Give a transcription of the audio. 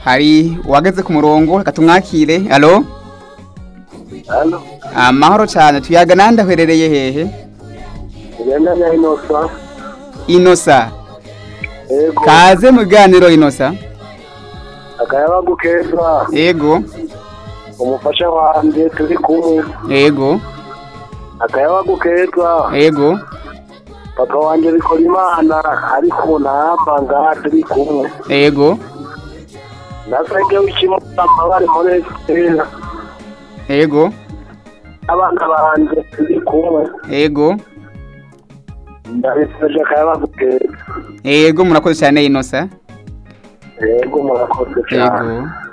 hari uwageze ku murongo reka tumwakire alo hano amahoro cyane tuyaga nandi aherereye hehe ugenda na inosa inosa yego kaze mu biganiro inosa akayabagu keza yego umufasha wanjye turi kumwe yego akayabagu keza yego papa wanjye bikora imana ariko namba ngaha turi kumwe yego nasenge w'ikimutama bari muri esitera yego abana banjye turi kumwe yego ndabiseje akayabagu keza yego murakoze cyane inosa yego murakoze cyane yego